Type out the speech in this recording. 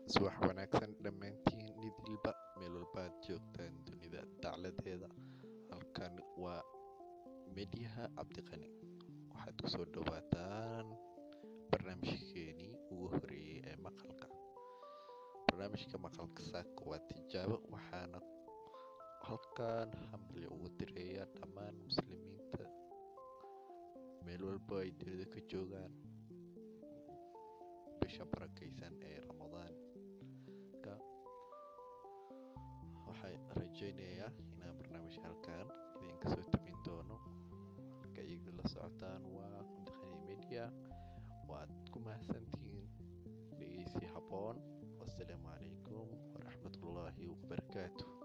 subax wanaagsan dhammaantiin nidilba meel walba aad joogtaan dunida dacladeeda halkan waa medyaha cabdiqani waxaad kusoo dhawaataan barnaamijkeenii ugu horeeyey ee maqalka barnaamijka maqalka saaka waa tijaabo waxaana halkan hambali ugu direeya dhammaan muslimiinta meel walba ay dunida ka joogaan bisha barakaysan ee ramadaanka waxay rajeynayaa inaan barnaamijka halkan idinka soo tabin doono halka iyaga la socotaan waa cabdiqani media waad ku mahadsantihiin dhegeysi habboon wasalaamu calaykum waraxmatullaahi wabarakaatu